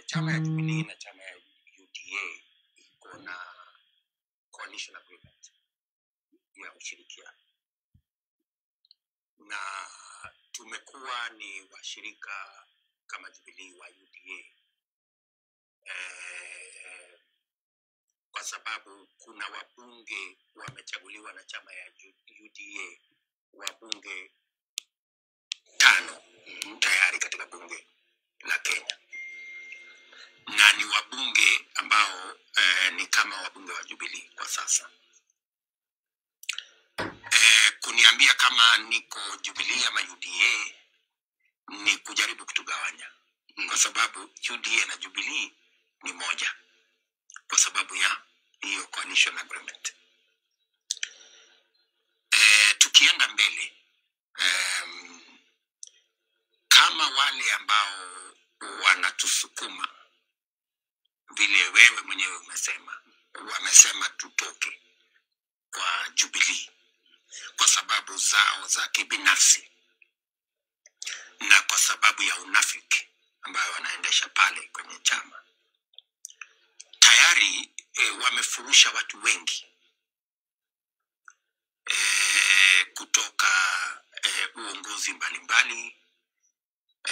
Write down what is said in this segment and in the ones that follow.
chama ya Jubilee na chama ya UDA iko na coalition agreement ya ushirikiano, na tumekuwa ni washirika kama Jubilee wa UDA eh, kwa sababu kuna wabunge wamechaguliwa na chama ya U- UDA wabunge tano mm, tayari katika bunge la Kenya na ni wabunge ambao eh, ni kama wabunge wa Jubilee kwa sasa. Eh, kuniambia kama niko Jubilee ama UDA ni kujaribu kutugawanya, kwa sababu UDA na Jubilee ni moja, kwa sababu ya hiyo coalition agreement. Eh, tukienda mbele em, kama wale ambao wanatusukuma vile wewe mwenyewe umesema, wamesema tutoke kwa Jubilee kwa sababu zao za kibinafsi na kwa sababu ya unafiki ambayo wanaendesha pale kwenye chama. Tayari e, wamefurusha watu wengi e, kutoka e, uongozi mbalimbali e,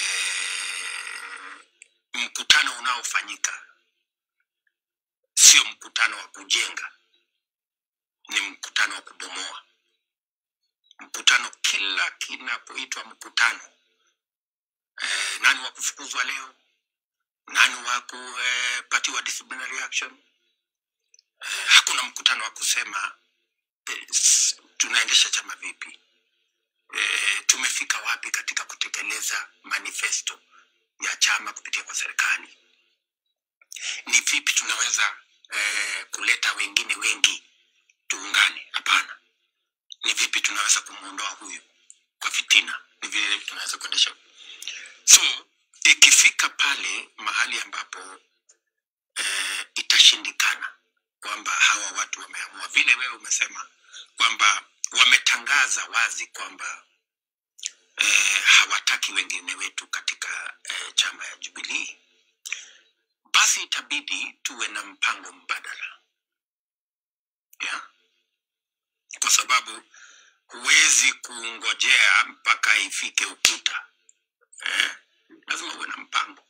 mkutano unaofanyika sio mkutano wa kujenga, ni mkutano wa kubomoa. Mkutano kila kinapoitwa mkutano eh, nani wa kufukuzwa leo, nani wa kupatiwa disciplinary action. Eh, hakuna mkutano wa kusema eh, s- tunaendesha chama vipi, eh, tumefika wapi katika kutekeleza manifesto ya chama kupitia kwa serikali, ni vipi tunaweza eh, kuleta wengine wengi tuungane. Hapana, ni vipi tunaweza kumwondoa huyu kwa fitina, ni vile tunaweza kuendesha so ikifika pale mahali ambapo eh, itashindikana kwamba hawa watu wameamua vile wewe umesema kwamba wametangaza wazi kwamba eh, hawataki wengine wetu katika eh, chama ya Jubilee, basi itabidi tuwe na mpango mbadala yeah? kwa sababu huwezi kungojea mpaka ifike ukuta eh? lazima uwe na mpango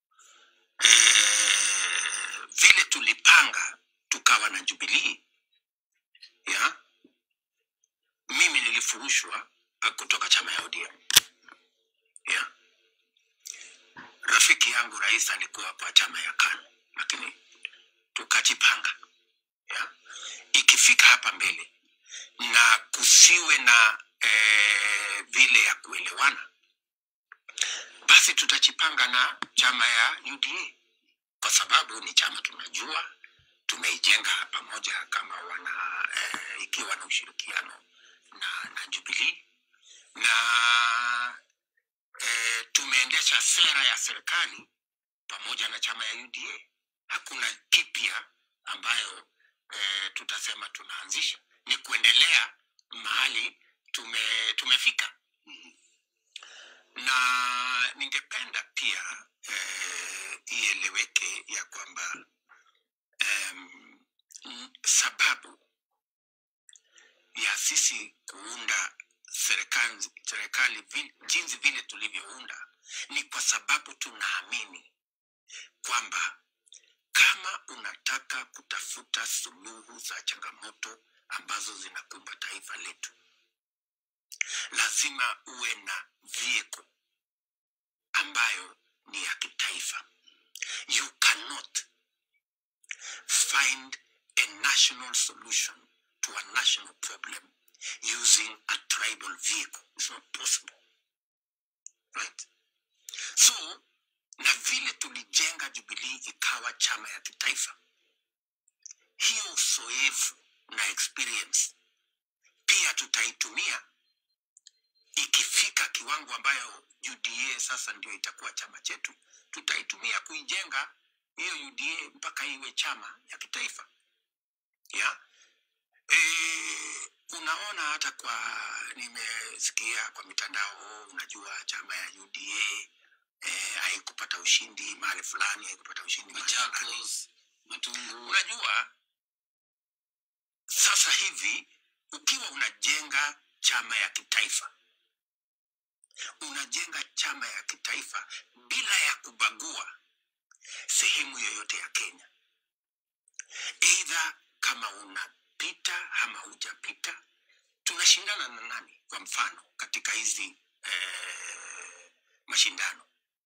eh, vile tulipanga tukawa na Jubilee ya mimi nilifurushwa eh, kutoka chama ya ODM ya rafiki yangu rais alikuwa kwa chama ya KANU, lakini tukajipanga ya ikifika hapa mbele na kusiwe na eh, vile ya kuelewana, basi tutajipanga na chama ya UDA kwa sababu ni chama tunajua tumeijenga pamoja kama wana eh, ikiwa na ushirikiano na, na Jubilee na eh, tumeendesha sera ya serikali pamoja na chama ya UDA. Hakuna kipya ambayo eh, tutasema tunaanzisha, ni kuendelea mahali tume, tumefika na ningependa pia eh, ieleweke ya kwamba em, mm, sababu ya sisi kuunda serikali, serikali vi- jinsi vile tulivyounda ni kwa sababu tunaamini kwamba kama unataka kutafuta suluhu za changamoto ambazo zinakumba taifa letu, lazima uwe na vehicle ambayo ni ya kitaifa. You cannot find a national solution to a national problem using a tribal vehicle. It's not possible. Right? So, na vile tulijenga Jubilee ikawa chama ya kitaifa, hiyo uzoefu na experience pia tutaitumia ikifika kiwango ambayo UDA sasa ndio itakuwa chama chetu, tutaitumia kuijenga hiyo UDA mpaka iwe chama ya kitaifa ya e, unaona hata kwa nimesikia kwa mitandao, unajua chama ya UDA eh, haikupata ushindi mahali fulani haikupata ushindi mahali fulani. Machakos, Matungu. unajua sasa hivi ukiwa unajenga chama ya kitaifa unajenga chama ya kitaifa bila ya kubagua sehemu yoyote ya kenya eidha kama unapita ama hujapita tunashindana na nani kwa mfano katika hizi eh, mashindano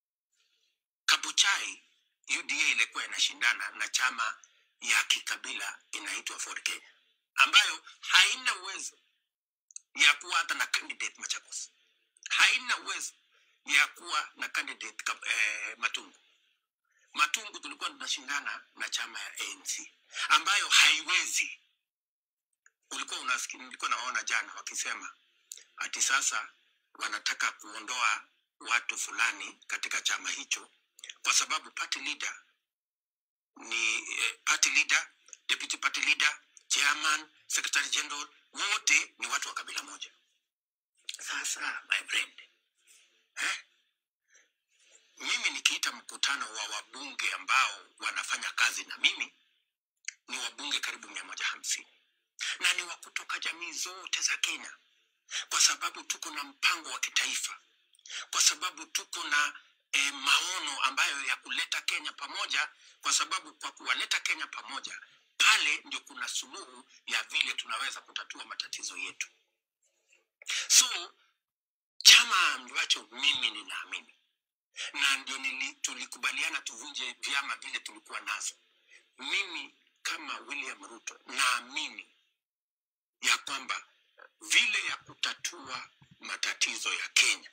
kabuchai uda ilikuwa inashindana na chama ya kikabila inaitwa Ford Kenya ambayo haina uwezo ya kuwa hata na candidate Machakos, haina uwezo ya kuwa na candidate Kab- eh, Matungu. Matungu tulikuwa tunashindana na chama ya ANC ambayo haiwezi. Ulikuwa unasikia, nilikuwa naona jana wakisema ati sasa wanataka kuondoa watu fulani katika chama hicho kwa sababu party leader ni eh, party leader, deputy party leader, chairman, secretary general wote ni watu wa kabila moja. Sasa my friend, eh? Mimi nikiita mkutano wa wabunge ambao wanafanya kazi na mimi ni wabunge karibu mia moja hamsini na ni wa kutoka jamii zote za Kenya, kwa sababu tuko na mpango wa kitaifa, kwa sababu tuko na e, maono ambayo ya kuleta Kenya pamoja, kwa sababu kwa kuwaleta Kenya pamoja pale ndio kuna suluhu ya vile tunaweza kutatua matatizo yetu. So chama ambacho mimi ninaamini na ndio nili, tulikubaliana tuvunje vyama vile tulikuwa nazo. Mimi kama William Ruto naamini ya kwamba vile ya kutatua matatizo ya Kenya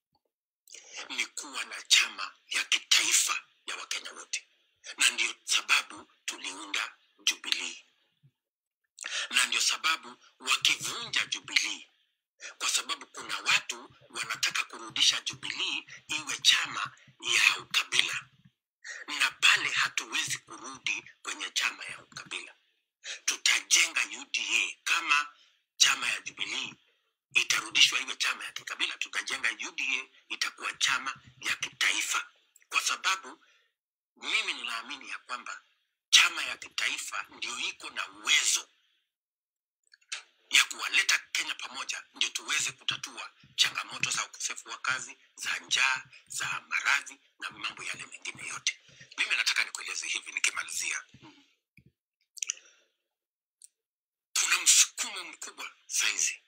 ni kuwa na chama ya kitaifa ya Wakenya wote, na ndio sababu tuliunda Jubilee, na ndio sababu wakivunja Jubilee, kwa sababu kuna watu wanataka kurudisha Jubilee iwe chama ya ukabila, na pale hatuwezi kurudi kwenye chama ya ukabila. Tutajenga UDA kama chama ya Jubilee itarudishwa iwe chama ya kikabila, tutajenga UDA itakuwa chama ya kitaifa, kwa sababu mimi ninaamini ya kwamba chama ya kitaifa ndio iko na uwezo ya kuwaleta Kenya pamoja, ndio tuweze kutatua changamoto za ukosefu wa kazi, za njaa, za maradhi na mambo yale mengine yote. Mimi nataka nikueleze hivi nikimalizia, kuna msukumo mkubwa saizi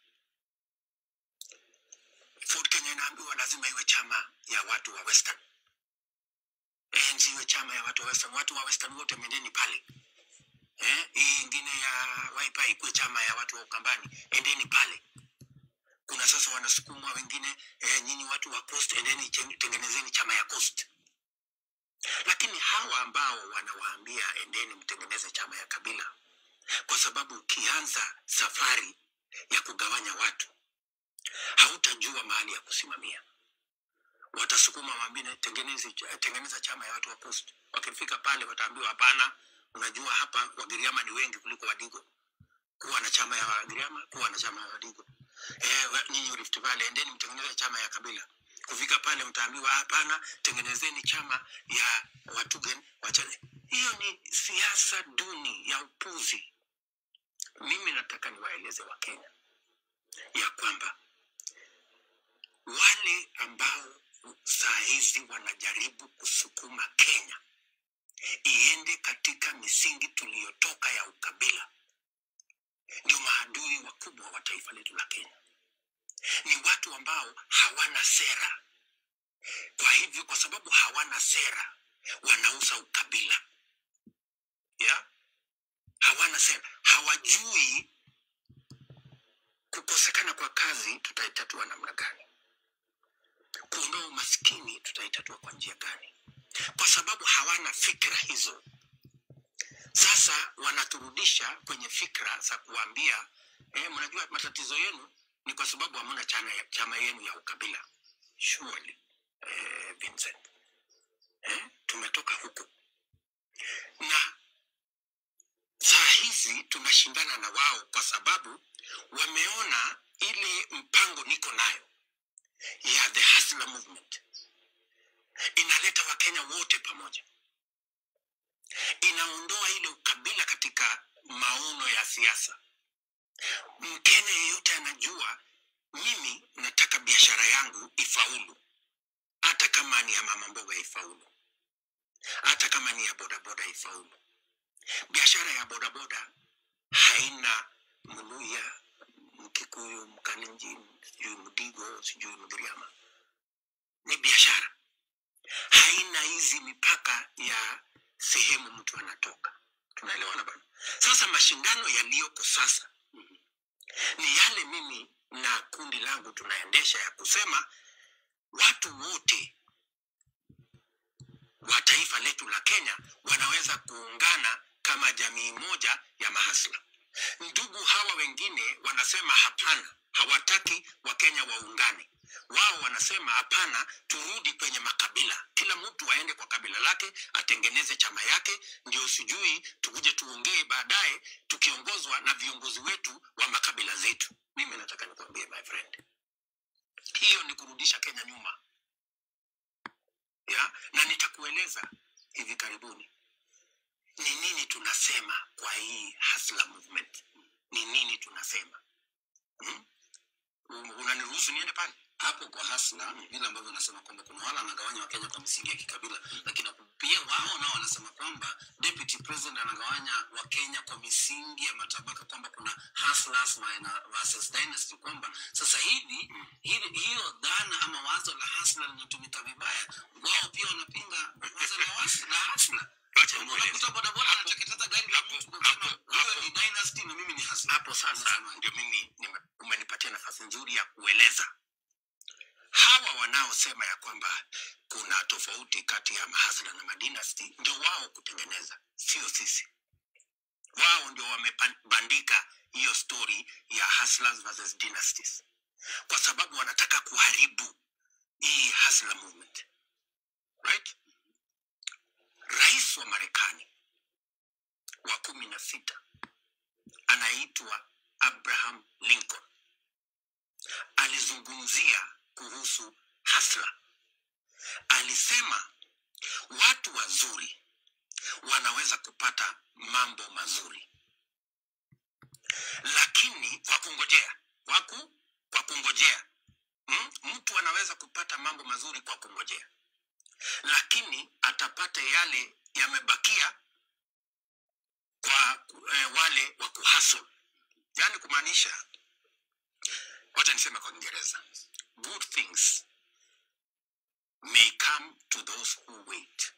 Ford Kenya inaambiwa lazima iwe chama ya watu wa Western. ANC iwe chama ya watu wa Western. Watu wa Western wote mendeni pale. Eh, hii ingine ya Wiper ikuwe chama ya watu wa Ukambani, endeni pale. Kuna sasa wanasukumwa wengine, eh, nyinyi watu wa Coast, endeni chen- tengenezeni chama ya Coast. Lakini hawa ambao wanawaambia endeni mtengeneze chama ya kabila, kwa sababu ukianza safari ya kugawanya watu hautajua mahali ya kusimamia. Watasukuma wambine tengeneze, tengeneza chama ya watu wa Coast. Wakifika pale wataambiwa hapana, unajua hapa Wagiriama ni wengi kuliko Wadigo. Kuwa na chama ya Wagiriama, kuwa na chama ya Wadigo. Eh, we- nyinyi Rift Valley endeni mtengeneze chama ya kabila. Kufika pale mtaambiwa hapana, tengenezeni chama ya Watugen. Wachane. Hiyo ni siasa duni ya upuzi. Mimi nataka niwaeleze Wakenya ya kwamba wale ambao saa hizi wanajaribu kusukuma Kenya iende katika misingi tuliyotoka ya ukabila, ndio maadui wakubwa wa taifa letu la Kenya. Ni watu ambao hawana sera. Kwa hivyo, kwa sababu hawana sera, wanauza ukabila ya hawana sera, hawajui kukosekana kwa kazi tutaitatua namna gani kuondoa umaskini tutaitatua kwa njia gani? Kwa sababu hawana fikra hizo. Sasa wanaturudisha kwenye fikra za kuambia eh, mnajua matatizo yenu ni kwa sababu hamuna chama, chama yenu ya ukabila. Surely eh, Vincent eh, tumetoka huko na saa hizi tunashindana na wao kwa sababu wameona ile mpango niko nayo ya the hustler movement inaleta wakenya wote pamoja inaondoa ile ukabila katika maono ya siasa mkenya yeyote anajua mimi nataka biashara yangu ifaulu hata kama ni ya mama mboga ifaulu hata kama ni ya bodaboda ifaulu biashara ya bodaboda haina mluya mkikuyu mkalenjin sijui mdigo sijui mgiriama ni biashara haina hizi mipaka ya sehemu mtu anatoka tunaelewana bana sasa mashindano yaliyoko sasa ni yale mimi na kundi langu tunaendesha ya kusema watu wote wa taifa letu la kenya wanaweza kuungana kama jamii moja ya mahasla ndugu hawa wengine wanasema hapana hawataki wakenya waungane wao wanasema hapana turudi kwenye makabila kila mtu aende kwa kabila lake atengeneze chama yake ndio sijui tukuje tuongee baadaye tukiongozwa na viongozi wetu wa makabila zetu mimi nataka nikwambie my friend hiyo ni kurudisha kenya nyuma ya na nitakueleza hivi karibuni ni nini tunasema kwa hii hasla movement ni nini tunasema hmm? unaniruhusu niende pale hapo kwa hasla vile ambavyo unasema kwamba kuna wale wanagawanya wakenya kwa misingi ya kikabila lakini pia wao nao wanasema kwamba deputy president anagawanya wakenya kwa misingi ya matabaka kwamba kuna hustlers na versus dynasty kwamba sasa hivi hili- hiyo dhana ama wazo la hasla linatumika vibaya wao pia wanapinga wazo la was- la hasla Wacha nikueleze. unakuta bodaboda anateketeza gari la mtu kwa kusema hapo, huyo hapo. ni dynasty na mimi ni hasla hapo sasa Unasema. ndio mimi nime- umenipatia nafasi nzuri ya kueleza hawa wanaosema ya kwamba kuna tofauti kati ya mahasla na madinasti ndio wao kutengeneza sio sisi wao ndio wamebandika hiyo story ya hustlers versus dynasties kwa sababu wanataka kuharibu hii hustler movement right rais wa marekani wa kumi na sita anaitwa abraham lincoln alizungumzia kuhusu hasla alisema watu wazuri wanaweza kupata mambo mazuri lakini kwa kungojea waku kwa kungojea hmm? mtu anaweza kupata mambo mazuri kwa kungojea lakini atapata yale yamebakia kwa eh, wale wa kuhasl yaani kumaanisha wacha niseme kwa kiingereza good things may come to those who wait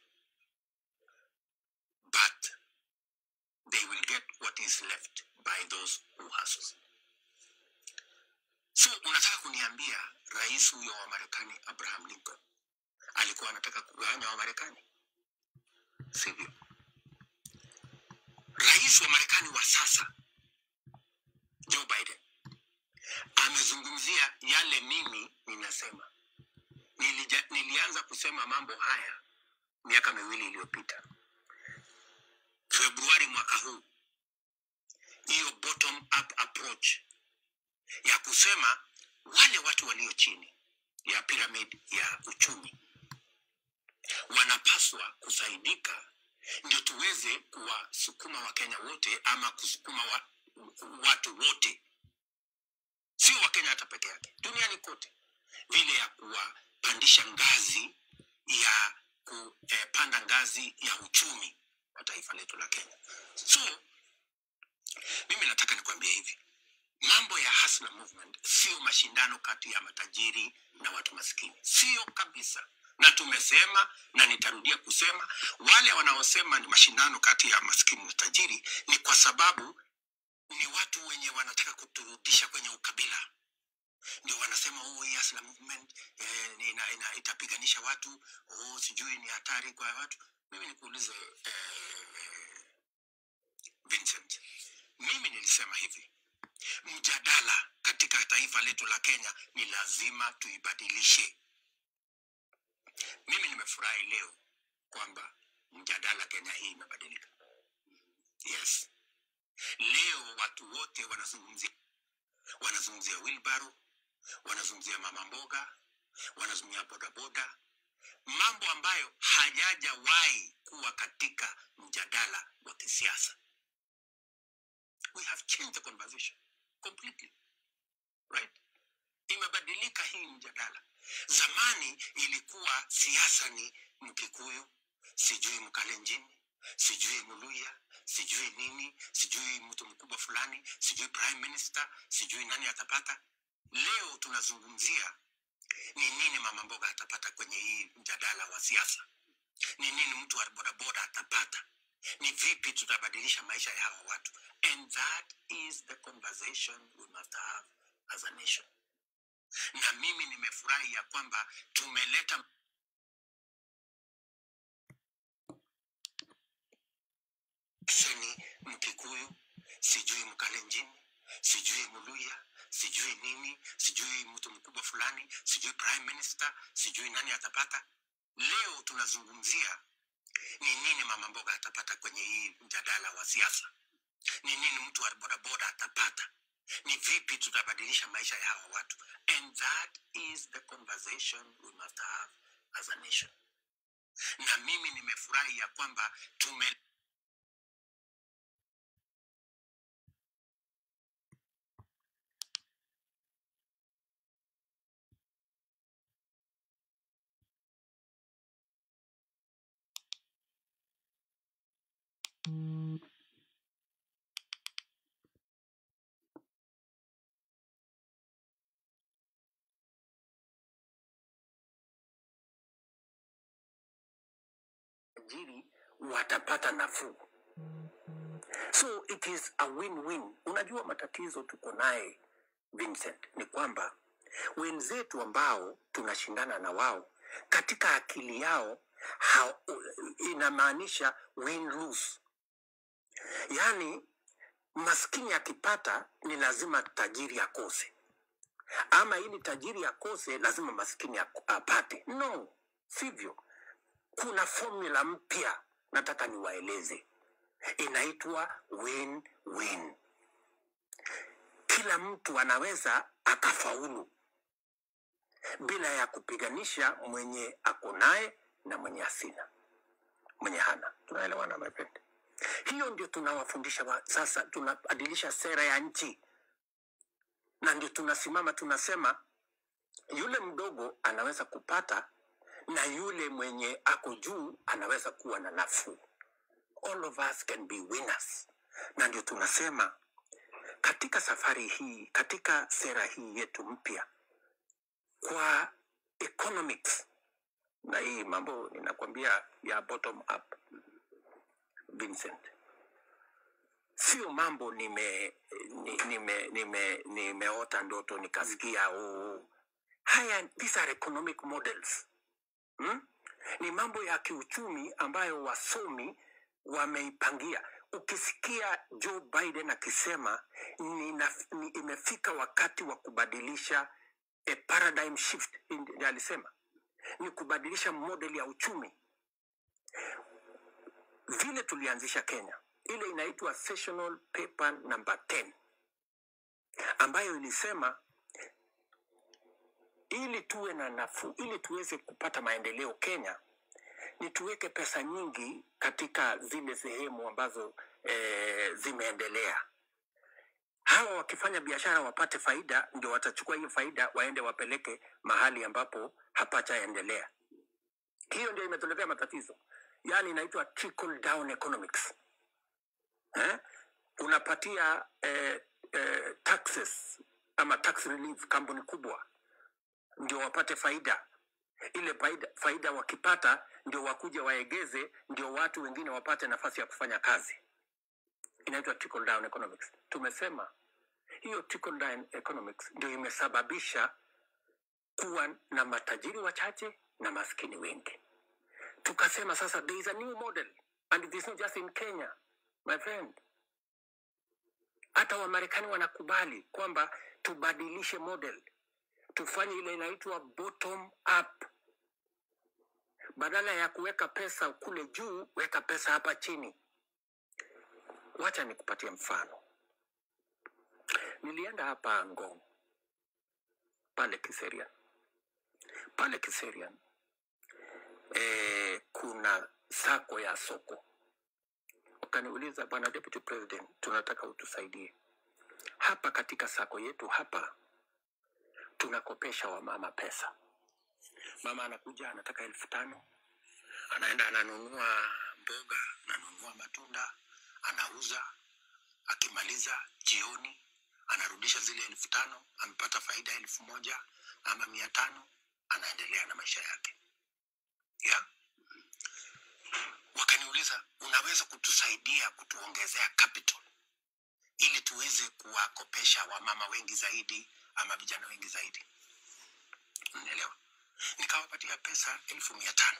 but they will get what is left by those who hustle so unataka kuniambia rais huyo wa marekani abraham lincoln alikuwa anataka kugawanya wa marekani sivyo rais wa marekani wa sasa joe biden amezungumzia yale mimi ninasema Nilija, nilianza kusema mambo haya miaka miwili iliyopita februari mwaka huu hiyo bottom up approach ya kusema wale watu walio chini ya pyramid ya uchumi wanapaswa kusaidika ndio tuweze kuwasukuma wakenya wote ama kusukuma wa, watu wote sio wakenya hata peke yake duniani kote vile ya kuwapandisha ngazi ya kupanda ngazi ya uchumi wa taifa letu la kenya so mimi nataka nikwambie hivi mambo ya hustler movement sio mashindano kati ya matajiri na watu maskini sio kabisa na tumesema na nitarudia kusema wale wanaosema ni mashindano kati ya maskini na tajiri ni kwa sababu ni watu wenye wanataka kuturudisha kwenye ukabila ndio wanasema oh, hii hustler movement eh, ina, ina, itapiganisha watu oh, sijui ni hatari kwa watu mimi nikuulize eh, Vincent mimi nilisema hivi mjadala katika taifa letu la Kenya ni lazima tuibadilishe. Mimi nimefurahi leo kwamba mjadala Kenya hii imebadilika. Yes, leo watu wote wanazungumzia wanazungumzia wheelbarrow, wanazungumzia mama mboga, wanazungumzia bodaboda, mambo ambayo hayajawahi kuwa katika mjadala wa kisiasa. We have changed the conversation completely, right? Imebadilika hii mjadala. Zamani ilikuwa siasa ni Mkikuyu, sijui Mkalenjin, sijui Muluya, sijui nini, sijui mtu mkubwa fulani, sijui prime minister, sijui nani atapata. Leo tunazungumzia ni nini mama mboga atapata kwenye hii mjadala wa siasa, ni nini mtu wa bodaboda atapata, ni vipi tutabadilisha maisha ya hawa watu, and that is the conversation we must have as a nation. Na mimi nimefurahi ya kwamba tumeleta seni Mkikuyu, sijui Mkalenjin, sijui Muluya, sijui nini, sijui mtu mkubwa fulani, sijui prime minister, sijui nani atapata. Leo tunazungumzia ni nini mama mboga atapata kwenye hii mjadala wa siasa, ni nini mtu wa bodaboda atapata, ni vipi tutabadilisha maisha ya hawa watu, and that is the conversation we must have as a nation. Na mimi nimefurahi ya kwamba tume ajiri watapata nafuu. So it is a win-win. Unajua matatizo tuko naye Vincent ni kwamba wenzetu ambao tunashindana na wao katika akili yao ha, inamaanisha win lose, yaani maskini akipata ni lazima tajiri akose, ama ili tajiri akose lazima maskini ak- apate. No, sivyo. Kuna formula mpya nataka niwaeleze, inaitwa win-win. Kila mtu anaweza akafaulu bila ya kupiganisha mwenye ako naye na mwenye asina mwenye hana. Tunaelewana my friend? Hiyo ndio tunawafundisha wa, sasa tunabadilisha sera ya nchi, na ndio tunasimama tunasema yule mdogo anaweza kupata na yule mwenye ako juu anaweza kuwa na nafuu. All of us can be winners, na ndio tunasema katika safari hii, katika sera hii yetu mpya kwa economics, na hii mambo ninakwambia ya bottom up, Vincent, sio mambo nime ni- nime nime nimeota ndoto nikasikia oh. Haya, these are economic models hmm? Ni mambo ya kiuchumi ambayo wasomi wameipangia. Ukisikia Joe Biden akisema nina, ni, imefika wakati wa kubadilisha a paradigm shift, ndi- alisema ni kubadilisha model ya uchumi vile tulianzisha Kenya, ile inaitwa sessional paper number 10 ambayo ilisema ili tuwe na nafuu, ili tuweze kupata maendeleo Kenya, ni tuweke pesa nyingi katika zile sehemu ambazo e, zimeendelea. Hawa wakifanya biashara wapate faida, ndio watachukua hiyo faida waende wapeleke mahali ambapo hapajaendelea. Hiyo ndio imetuletea matatizo, yaani inaitwa trickle down economics eh? Unapatia eh, eh, taxes ama tax relief kampuni kubwa ndio wapate faida ile faida, faida wakipata ndio wakuja waegeze, ndio watu wengine wapate nafasi ya kufanya kazi. Inaitwa trickle down economics. Tumesema hiyo trickle down economics ndio imesababisha kuwa na matajiri wachache na maskini wengi. Tukasema sasa there is a new model and it is not just in Kenya my friend. Hata Wamarekani wanakubali kwamba tubadilishe model, tufanye ile inaitwa bottom up badala ya kuweka pesa kule juu, weka pesa hapa chini. Wacha nikupatie mfano. Nilienda hapa Ngong pale Kiserian, pale Kiserian eh, kuna sako ya soko ukaniuliza bwana deputy president tunataka utusaidie hapa katika sako yetu hapa tunakopesha wamama pesa mama anakuja anataka elfu tano anaenda ananunua mboga ananunua matunda anauza akimaliza jioni anarudisha zile elfu tano amepata faida elfu moja ama mia tano anaendelea na maisha yake yeah? wakaniuliza unaweza kutusaidia kutuongezea capital ili tuweze kuwakopesha wamama wengi zaidi ama vijana wengi zaidi unaelewa nikawapatia pesa elfu mia tano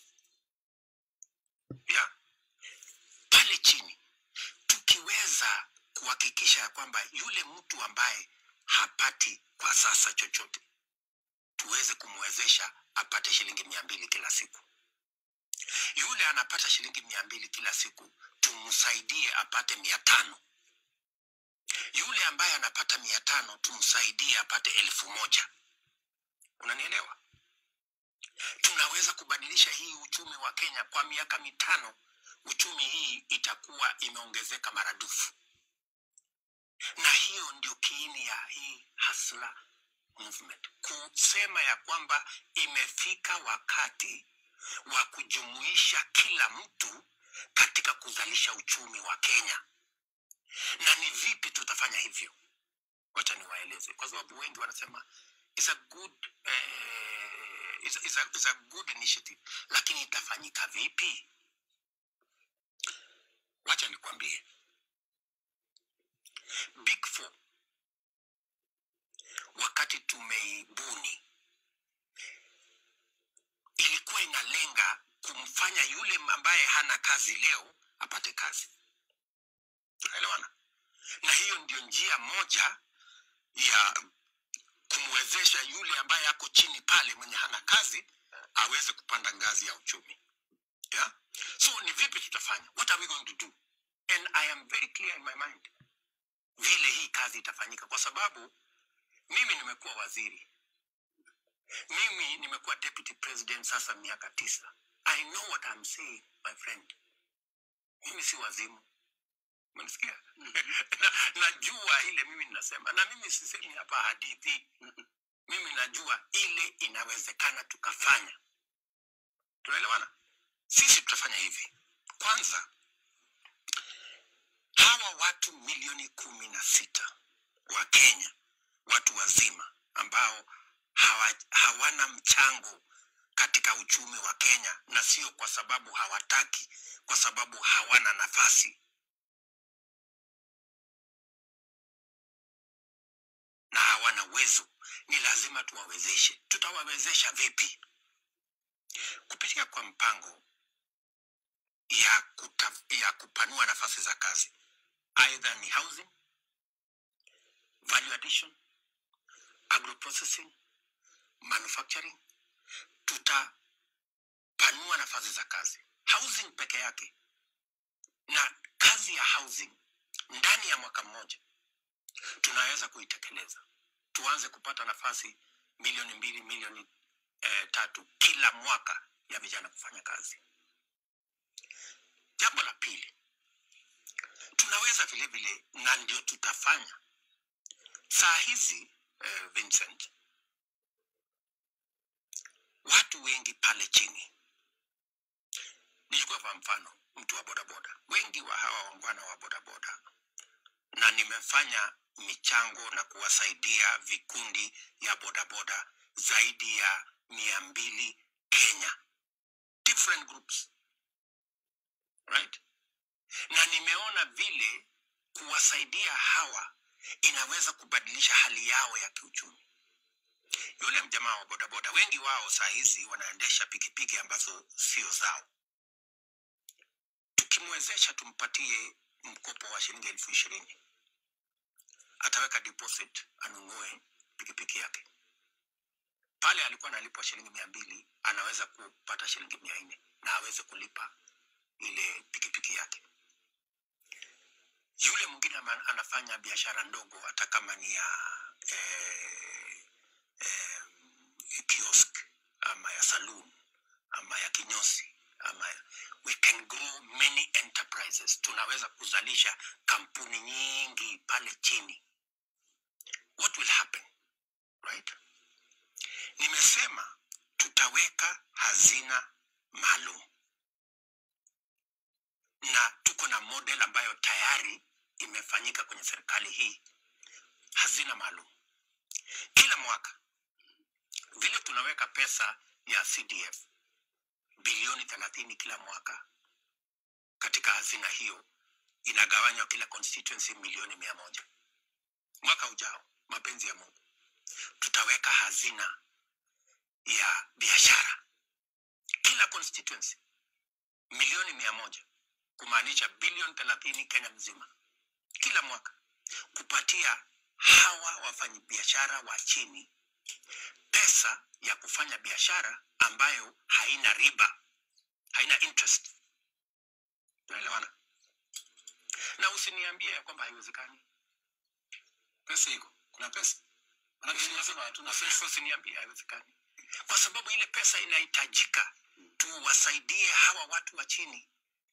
ya pale chini tukiweza kuhakikisha ya kwamba yule mtu ambaye hapati kwa sasa chochote tuweze kumwezesha apate shilingi mia mbili kila siku yule anapata shilingi mia mbili kila siku tumsaidie apate mia tano yule ambaye anapata mia tano tumsaidie apate elfu moja unanielewa tunaweza kubadilisha hii uchumi wa kenya kwa miaka mitano uchumi hii itakuwa imeongezeka maradufu na hiyo ndio kiini ya hii hasla movement kusema ya kwamba imefika wakati wa kujumuisha kila mtu katika kuzalisha uchumi wa kenya na ni vipi tutafanya hivyo wacha niwaeleze kwa sababu wengi wanasema it's a good eh, it's, it's a, it's a good initiative lakini itafanyika vipi wacha nikwambie big four wakati tumeibuni ilikuwa inalenga kumfanya yule ambaye hana kazi leo apate kazi tunaelewana na hiyo ndio njia moja ya kumwezesha yule ambaye ako chini pale mwenye hana kazi aweze kupanda ngazi ya uchumi yeah? so ni vipi tutafanya what are we going to do and i am very clear in my mind vile hii kazi itafanyika kwa sababu mimi nimekuwa waziri mimi nimekuwa deputy president sasa miaka tisa i know what I'm saying my friend mimi si wazimu Unanisikia? na, najua ile mimi ninasema na mimi sisemi hapa hadithi mimi najua ile inawezekana tukafanya tunaelewana sisi tutafanya hivi kwanza hawa watu milioni kumi na sita wa kenya watu wazima ambao hawa, hawana mchango katika uchumi wa kenya na sio kwa sababu hawataki kwa sababu hawana nafasi na hawana uwezo ni lazima tuwawezeshe tutawawezesha vipi kupitia kwa mpango ya, kuta, ya kupanua nafasi za kazi aidha ni housing value addition agroprocessing manufacturing tutapanua nafasi za kazi housing peke yake na kazi ya housing ndani ya mwaka mmoja tunaweza kuitekeleza tuanze kupata nafasi milioni mbili milioni eh, tatu kila mwaka ya vijana kufanya kazi jambo la pili tunaweza vile vile na ndio tutafanya saa hizi eh, vincent watu wengi pale chini nichukua kwa mfano mtu wa bodaboda wengi wa hawa wangwana wa bodaboda na nimefanya michango na kuwasaidia vikundi ya bodaboda zaidi ya mia mbili kenya different groups right na nimeona vile kuwasaidia hawa inaweza kubadilisha hali yao ya kiuchumi yule mjamaa wa bodaboda wengi wao saa hizi wanaendesha pikipiki ambazo sio zao tukimwezesha tumpatie mkopo wa shilingi elfu ishirini ataweka deposit anunue pikipiki yake pale alikuwa analipwa shilingi mia mbili anaweza kupata shilingi mia nne na aweze kulipa ile pikipiki yake yule mwingine ama- anafanya biashara ndogo hata kama ni ya eh, eh, kiosk ama ya saloon ama ya kinyo mini enterprises tunaweza kuzalisha kampuni nyingi pale chini what will happen right nimesema tutaweka hazina maalum na tuko na model ambayo tayari imefanyika kwenye serikali hii hazina maalum kila mwaka vile tunaweka pesa ya cdf bilioni thelathini kila mwaka katika hazina hiyo inagawanywa kila constituency milioni mia moja mwaka ujao mapenzi ya mungu tutaweka hazina ya biashara kila constituency milioni mia moja kumaanisha bilioni thelathini kenya mzima kila mwaka kupatia hawa wafanyabiashara wa chini pesa ya kufanya biashara ambayo haina riba haina interest tunaelewana na usiniambie ya kwamba haiwezekani pesa iko kuna pesa manake tunasema hatuna pesa usiniambie haiwezekani kwa sababu ile pesa inahitajika tuwasaidie hawa watu wa chini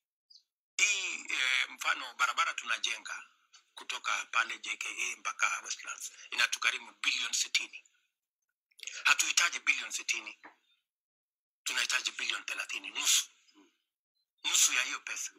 hii e, mfano barabara tunajenga kutoka pale jka mpaka westlands inatukarimu bilioni sitini hatuhitaji bilioni sitini tunahitaji bilioni thelathini nusu nusu ya hiyo pesa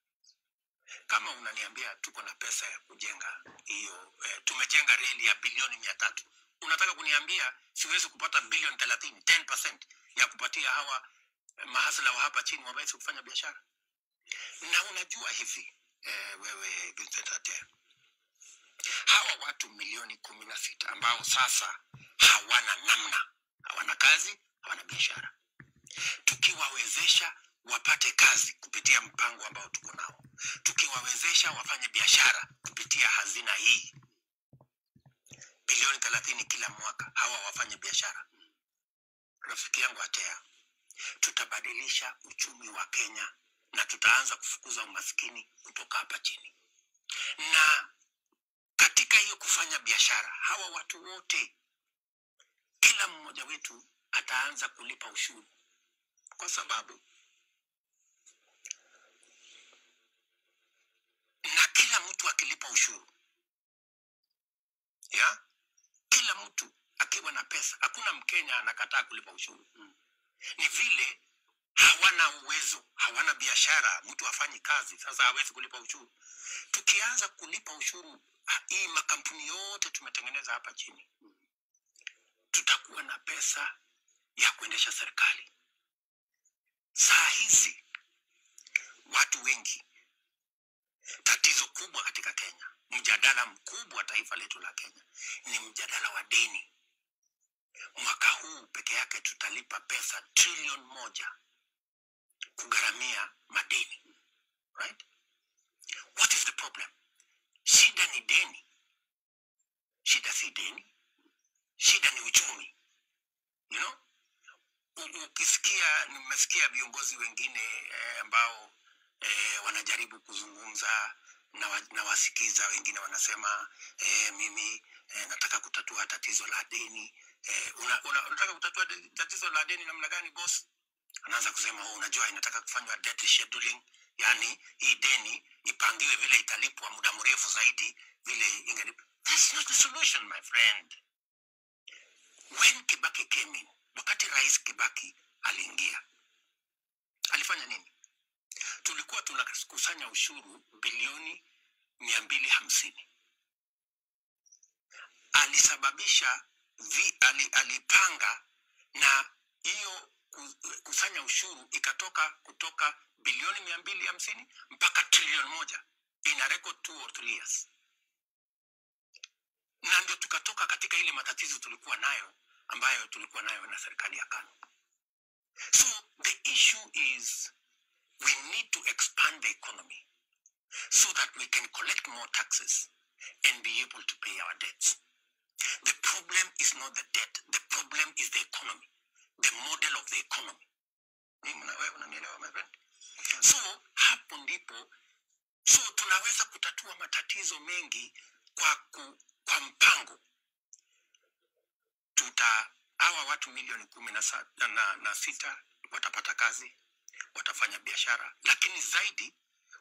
kama unaniambia tuko na pesa ya kujenga hiyo eh, tumejenga reli ya bilioni mia tatu unataka kuniambia siwezi kupata bilioni thelathini 10 ya kupatia hawa eh, mahasla wa hapa chini waweze kufanya biashara na unajua hivi eh, wewe Vincent Atea, hawa watu milioni kumi na sita ambao sasa hawana namna hawana kazi hawana biashara tukiwawezesha wapate kazi kupitia mpango ambao tuko nao tukiwawezesha wafanye biashara kupitia hazina hii bilioni thelathini kila mwaka hawa wafanye biashara rafiki yangu atea tutabadilisha uchumi wa kenya na tutaanza kufukuza umaskini kutoka hapa chini na katika hiyo kufanya biashara hawa watu wote kila mmoja wetu ataanza kulipa ushuru kwa sababu na kila mtu akilipa ushuru ya kila mtu akiwa na pesa hakuna mkenya anakataa kulipa ushuru ni vile hawana uwezo hawana biashara mtu hafanyi kazi sasa hawezi kulipa ushuru tukianza kulipa ushuru ha- hii makampuni yote tumetengeneza hapa chini tutakuwa na pesa ya kuendesha serikali saa hizi watu wengi tatizo kubwa katika kenya mjadala mkubwa wa taifa letu la kenya ni mjadala wa deni mwaka huu peke yake tutalipa pesa trilion moja kugharamia madeni right what is the problem shida ni deni shida si deni shida ni uchumi you know U- ukisikia nimesikia viongozi wengine eh, ambao eh, wanajaribu kuzungumza na, wa, na wasikiza wengine wanasema eh, mimi eh, nataka kutatua tatizo la deni eh, una, una, unataka kutatua de- tatizo la deni namna gani boss anaanza kusema oh, unajua inataka kufanywa debt scheduling yani hii deni ipangiwe vile italipwa muda mrefu zaidi vile ingelipwa that's not the solution my friend when kibaki came in wakati rais kibaki aliingia alifanya nini tulikuwa tunakusanya ushuru bilioni mia mbili hamsini alisababisha vi, ali, alipanga na hiyo ku- kusanya ushuru ikatoka kutoka bilioni mia mbili hamsini mpaka trilioni moja ina record two or three years na ndio tukatoka katika ile matatizo tulikuwa nayo ambayo tulikuwa nayo na serikali ya kano so the issue is we need to expand the economy so that we can collect more taxes and be able to pay our debts the problem is not the debt the problem is the economy the model of the economy Mimi na wewe unanielewa my friend so hapo ndipo so tunaweza kutatua matatizo mengi kwa ku, kwa mpango tuta hawa watu milioni kumi na, sa- na, na sita watapata kazi watafanya biashara lakini zaidi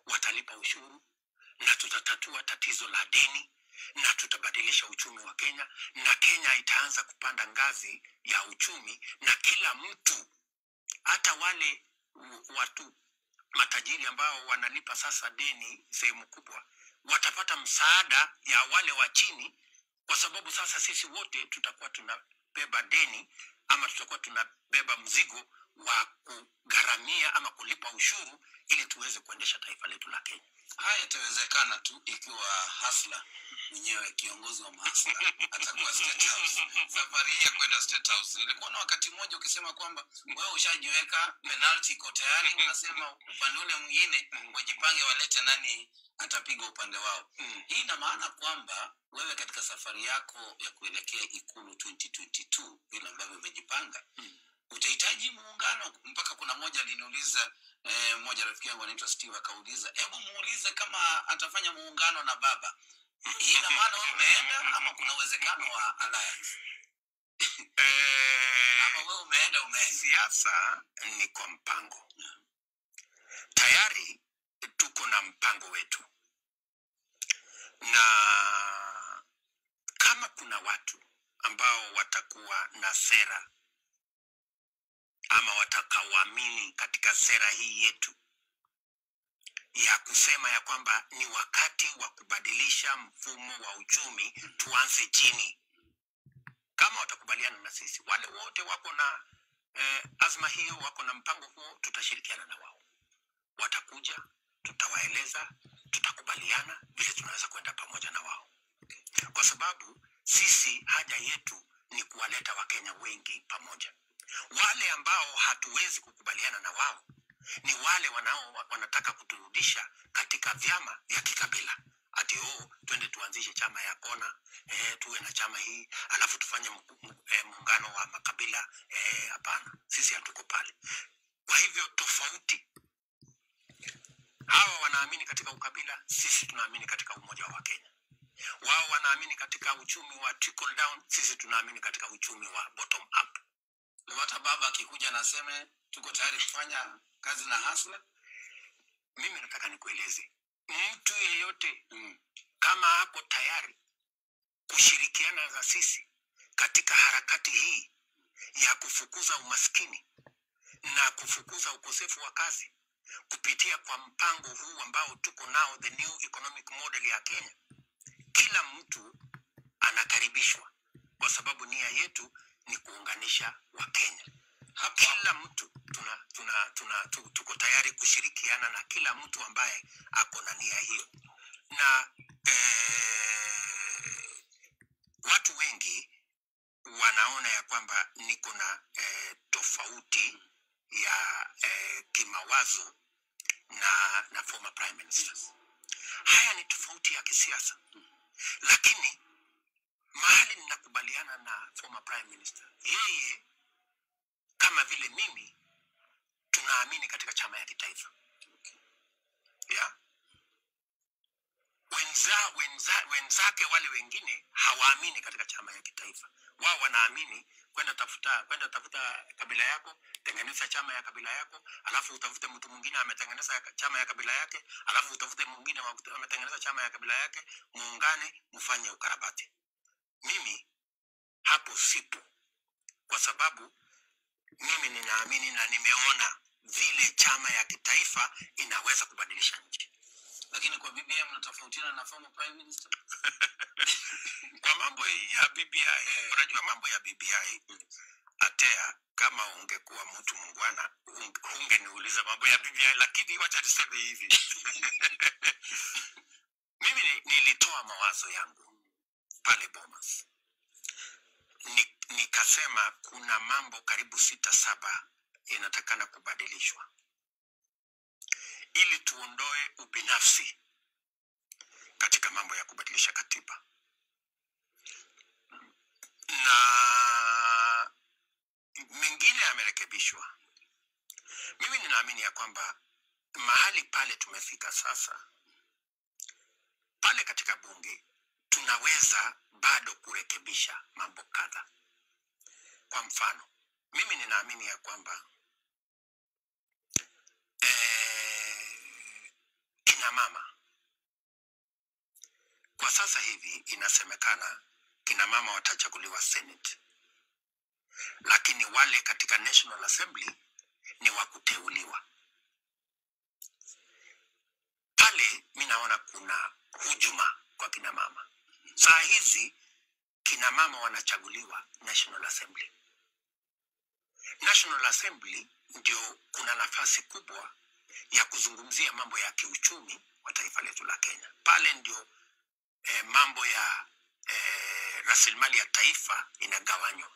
deni na tutabadilisha uchumi wa Kenya na Kenya itaanza kupanda ngazi ya uchumi na kila mtu hata wale w- watu matajiri ambao wanalipa sasa deni sehemu kubwa watapata msaada ya wale wa chini kwa sababu sasa sisi wote tutakuwa tunabeba deni ama tutakuwa tunabeba mzigo wa kugharamia ama kulipa ushuru ili tuweze kuendesha taifa letu la Kenya. haya yatawezekana tu ikiwa hasla mwenyewe kiongozi wa mahasla atakuwa State House. safari hii ya kwenda State House nilikuwa na wakati mmoja ukisema kwamba wewe ushajiweka penalty iko tayari unasema upande ule mwingine wajipange walete nani atapiga upande wao Mm. hii ina maana kwamba wewe katika safari yako ya kuelekea ikulu 2022 vile ambavyo umejipanga Mm. utahitaji muungano mpaka kuna moja aliniuliza eh, moja rafiki yangu anaitwa steve akauliza hebu muulize kama atafanya muungano na baba hii ina maana wewe umeenda ama kuna uwezekano wa alliance ama Eh, wewe umeenda umeenda siasa ni kwa mpango. Tayari tuko na mpango wetu, na kama kuna watu ambao watakuwa na sera ama watakaoamini katika sera hii yetu ya kusema ya kwamba ni wakati wa kubadilisha mfumo wa uchumi, tuanze chini kama watakubaliana na sisi, wale wote wako na eh, azma hiyo, wako na mpango huo, tutashirikiana na wao. Watakuja, tutawaeleza, tutakubaliana vile tunaweza kwenda pamoja na wao, kwa sababu sisi haja yetu ni kuwaleta Wakenya wengi pamoja. Wale ambao hatuwezi kukubaliana na wao ni wale wanao wanataka kuturudisha katika vyama vya kikabila ati oh, twende tuanzishe chama ya kona eh, tuwe na chama hii alafu tufanye mku- mu- eh, muungano wa makabila eh, hapana sisi hatuko pale kwa hivyo tofauti hawa wanaamini katika ukabila sisi tunaamini katika umoja wa wakenya wao wanaamini katika uchumi wa trickle down sisi tunaamini katika uchumi wa bottom up Ndio hata baba akikuja na aseme tuko tayari kufanya kazi na hasla mimi nataka nikueleze mtu yeyote mm. kama ako tayari kushirikiana na sisi katika harakati hii ya kufukuza umaskini na kufukuza ukosefu wa kazi kupitia kwa mpango huu ambao tuko nao the new economic model ya Kenya, kila mtu anakaribishwa, kwa sababu nia yetu ni kuunganisha Wakenya. hapo Kila mtu tuna, tuna, tuna, tu- tuko tayari kushirikiana na kila mtu ambaye ako na nia hiyo, na eh, watu wengi wanaona ya kwamba niko na eh, tofauti ya eh, kimawazo na na former prime ministers. Haya ni tofauti ya kisiasa, lakini mahali ninakubaliana na former prime minister, yeye kama vile mimi tunaamini katika chama ya kitaifa yeah? wenza, wenza, wenzake wale wengine hawaamini katika chama ya kitaifa wao wanaamini kwenda tafuta kwenda tafuta kabila yako tengeneza chama ya kabila yako alafu utafute mtu mwingine ametengeneza ya- chama ya kabila yake alafu utafute mwingine wa- ametengeneza chama ya kabila yake muungane mfanye ukarabati mimi hapo sipo kwa sababu mimi ninaamini na nimeona vile chama ya kitaifa inaweza kubadilisha nchi lakini kwa BBI mnatofautiana na former prime minister kwa mambo ya BBI, unajua mambo ya BBI atea, kama ungekuwa mtu mungwana unge- hungeniuliza mambo ya BBI, lakini wacha niseme hivi mimi ni- nilitoa mawazo yangu pale Bomas ni, nikasema kuna mambo karibu sita saba inatakana kubadilishwa ili tuondoe ubinafsi katika mambo ya kubadilisha katiba na mengine yamerekebishwa. Mimi ninaamini ya kwamba mahali pale tumefika sasa, pale katika bunge tunaweza bado kurekebisha mambo kadha. Kwa mfano, mimi ninaamini ya kwamba eh, kina mama kwa sasa hivi inasemekana kina mama watachaguliwa senate lakini wale katika national assembly ni wa kuteuliwa pale mi naona kuna hujuma kwa kina mama saa hizi kina mama wanachaguliwa national assembly national assembly ndio kuna nafasi kubwa ya kuzungumzia mambo ya kiuchumi wa taifa letu la kenya pale ndio eh, mambo ya eh, rasilimali ya taifa inagawanywa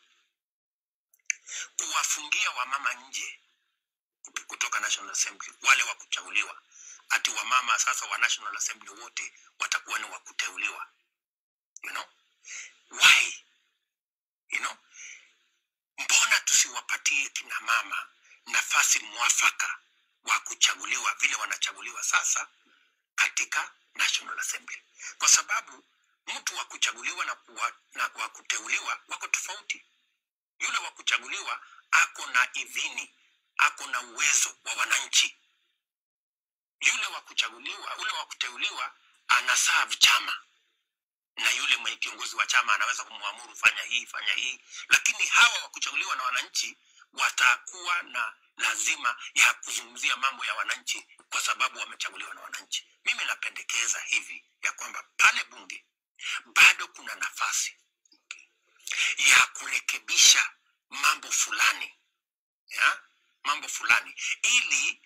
kuwafungia wamama nje kutoka national assembly wale wa kuchaguliwa ati wamama sasa wa national assembly wote watakuwa ni wa kuteuliwa you know why you know mbona tusiwapatie kina mama nafasi mwafaka wa kuchaguliwa vile wanachaguliwa sasa katika national assembly kwa sababu mtu wa kuchaguliwa na, kuwa, na wa kuteuliwa wako tofauti yule wa kuchaguliwa ako na idhini ako na uwezo wa wananchi yule wa kuchaguliwa ule wa kuteuliwa anaserve chama na yule mwenye kiongozi wa chama anaweza kumwamuru fanya hii fanya hii lakini hawa wa kuchaguliwa na wananchi watakuwa na lazima ya kuzungumzia mambo ya wananchi kwa sababu wamechaguliwa na wananchi mimi napendekeza hivi ya kwamba pale bunge bado kuna nafasi ya kurekebisha mambo fulani ya mambo fulani ili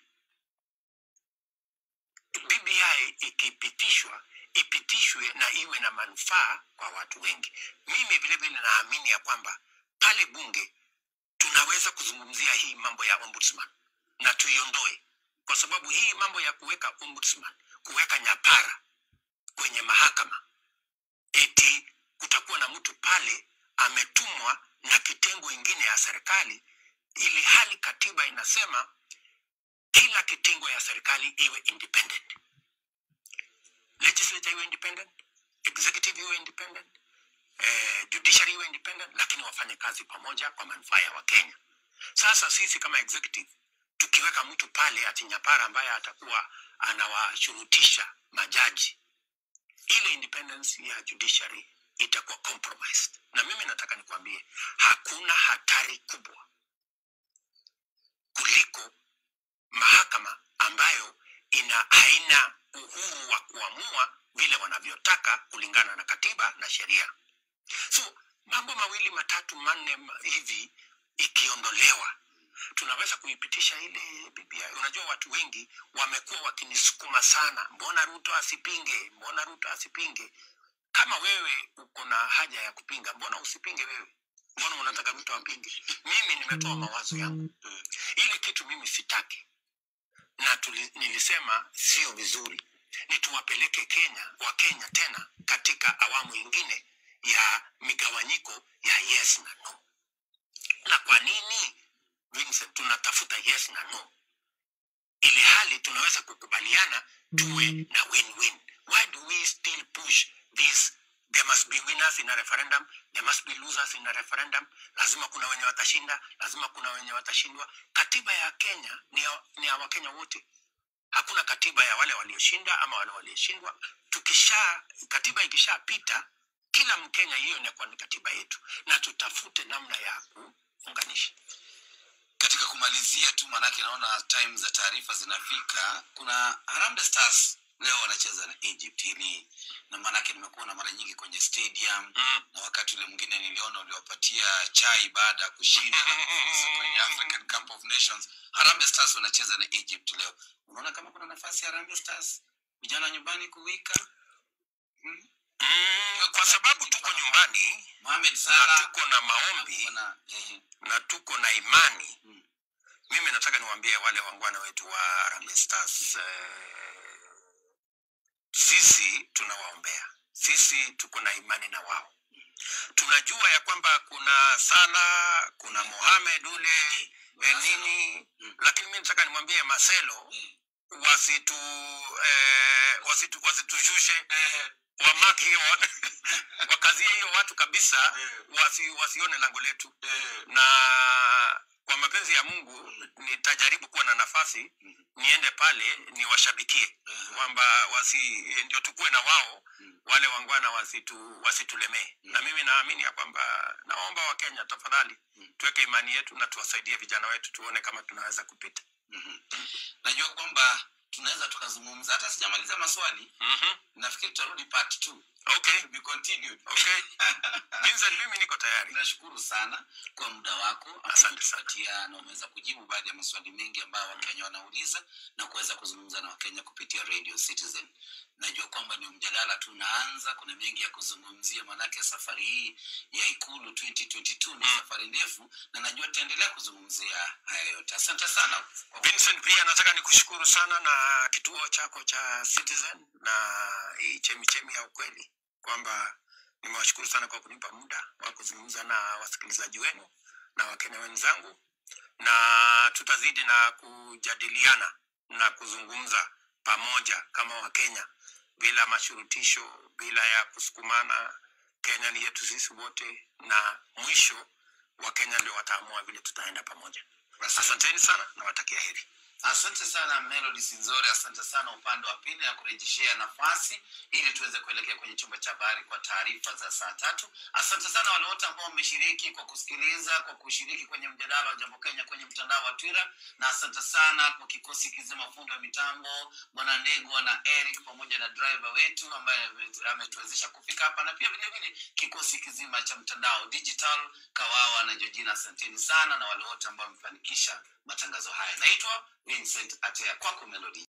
BBI ikipitishwa ipitishwe na iwe na manufaa kwa watu wengi. Mimi vile vile naamini ya kwamba pale bunge tunaweza kuzungumzia hii mambo ya ombudsman na tuiondoe, kwa sababu hii mambo ya kuweka ombudsman, kuweka nyapara kwenye mahakama, eti kutakuwa na mtu pale ametumwa na kitengo ingine ya serikali, ili hali katiba inasema kila kitengo ya serikali iwe independent legislature iwe independent executive iwe independent eh, judiciary iwe independent lakini wafanye kazi pamoja kwa manufaa ya wakenya sasa sisi kama executive tukiweka mtu pale atinyapara ambaye atakuwa anawashurutisha majaji ile independence ya judiciary itakuwa compromised na mimi nataka nikwambie hakuna hatari kubwa kuliko mahakama ambayo ina haina uhuru wa kuamua vile wanavyotaka kulingana na katiba na sheria so mambo mawili matatu manne ma- hivi ikiondolewa tunaweza kuipitisha ile BBI. Unajua, watu wengi wamekuwa wakinisukuma sana, mbona Ruto asipinge, mbona Ruto asipinge. Kama wewe uko na haja ya kupinga, mbona usipinge wewe? Mbona unataka Ruto apinge? Mimi nimetoa mawazo yangu, ile kitu mimi sitaki na tuli, nilisema sio vizuri ni tuwapeleke Kenya wa Kenya tena katika awamu ingine ya migawanyiko ya yes na no. Na kwa nini Vincent, tunatafuta yes na no ili hali tunaweza kukubaliana tuwe na win-win. Why do we still push this? There must be winners in a referendum, there must be losers in a referendum. Lazima kuna wenye watashinda, lazima kuna wenye watashindwa. Katiba ya Kenya ni ya, ni ya Wakenya wote. Hakuna katiba ya wale walioshinda ama wale walioshindwa. Tukisha katiba ikishapita, kila Mkenya, hiyo inakuwa ni katiba yetu, na tutafute namna ya kuunganisha. katika kumalizia tu manake naona time za taarifa zinafika kuna Harambee Stars leo wanacheza na Egypt hili na manake nimekuona mara nyingi kwenye stadium Mm. na wakati ule mwingine niliona uliwapatia chai baada ya kushinda na kufuzu kwenye African Cup of Nations Harambee Stars wanacheza na Egypt leo unaona kama kuna nafasi ya Harambee Stars vijana wa nyumbani kuwika hmm? Mm, kwa sababu tuko nyumbani Mohamed na Salah tuko na maombi kuna ehe na tuko na imani Mm. mimi nataka niwaambie wale wangwana wetu wa Harambee Stars eh, sisi tunawaombea sisi tuko na imani na wao tunajua ya kwamba kuna Sala kuna Mohamed ule eh, nini Mm. lakini mimi nataka nimwambie Marcelo Eh, wasitu eh, wasitu wasitushushe eh, wamaki hiyo wakazie hiyo watu kabisa eh, wasi, wasione lango letu eh. na kwa kwa mapenzi ya mungu nitajaribu kuwa na nafasi niende pale niwashabikie kwamba wasi ndio tukuwe na wao wale wangwana wasitu wasitulemee na mimi naamini ya kwamba naomba wakenya tafadhali tuweke imani yetu na tuwasaidie vijana wetu tuone kama tunaweza kupita najua kwamba tunaweza tukazungumza hata sijamaliza maswali mm-hmm. nafikiri tutarudi part two. okay To be continued. okay Vincent mimi niko tayari nashukuru sana kwa muda wako Asante sana. kutupatia na umeweza kujibu baadhi ya maswali mengi ambayo wakenya wanauliza na kuweza kuzungumza na wakenya kupitia radio citizen najua kwamba ni mjadala tu unaanza kuna mengi ya kuzungumzia maanake safari hii ya ikulu 2022 ni Mm. safari ndefu na najua tutaendelea kuzungumzia haya yote asante sana Vincent, pia nataka nikushukuru sana na kituo chako cha Citizen na hii chemichemi ya ukweli, kwamba nimewashukuru sana kwa kunipa muda wa kuzungumza na wasikilizaji wenu na wakenya wenzangu, na tutazidi na kujadiliana na kuzungumza pamoja kama Wakenya bila mashurutisho, bila ya kusukumana. Kenya ni yetu sisi wote, na mwisho Wakenya ndio wataamua vile tutaenda pamoja. Asanteni sana, nawatakia heri. asante sana melody sinzore asante sana upande wa pili na kurejeshea nafasi ili tuweze kuelekea kwenye chumba cha habari kwa taarifa za saa tatu asante sana wale wote ambao mmeshiriki kwa kusikiliza kwa kushiriki kwenye mjadala wa jambo kenya kwenye mtandao wa twitter na asante sana kwa kikosi kizima fundi wa mitambo bwana ndegwa na eric pamoja na driver wetu ambaye ame- ametuwezesha kufika hapa na pia vile vile kikosi kizima cha mtandao digital kawawa na jojina asanteni sana na wale wote ambao wamefanikisha matangazo haya naitwa vincent atea kwako melody